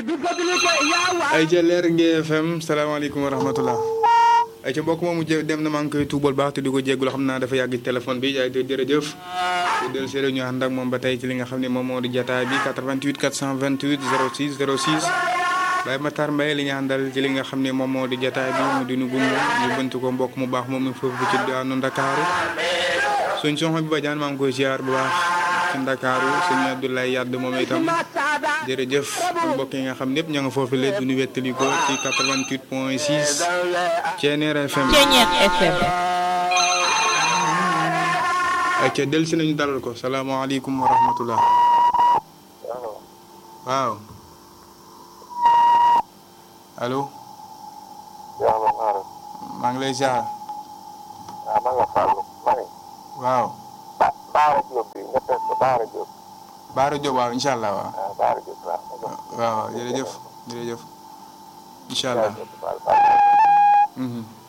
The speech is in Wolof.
ay ca leer ngi FM salaamaaleykum wa rahmatullah ay ca mbokk moomu jë dem na maa ngi koy tuubal baax te di ko jéggul xam naa dafa yàgg téléphone bi yaay te jërëjëf te del séeré ñu ànd ak moom ba tey ci li nga xam ne moom moo di jataay bi 88 428 06 06 Baye Matar Mbaye li ñu àndal ci li nga xam ne moom moo di jataay bi mu di nu gunge ñu bënt ko mbokk mu baax moom mi foofu ci daanu Ndakaaru suñ soxna bi Badiane maa ngi koy ziar bu baax ci Ndakaaru sëñ Abdoulaye Yadd moom itam jërëjëf mbokk yi nga xam ñëpp ña nga foofu la du ñu wettali ko ci 88 point 6 Ceneer FM. Ceneer FM. ayca del si nañu dalal ko salaamaaleykum wa rahmatullah waaw allo maa ngi lay ziar waaw man la Fallou ma ne. waaw Ba Baara Diop bi nga teg ko Baara Diop. Baara Diop waaw incha allah waaw waaw Baara Diop waaw. waaw jërëjëf jërëjëf incha allah Baara Diop waaw. Mhm.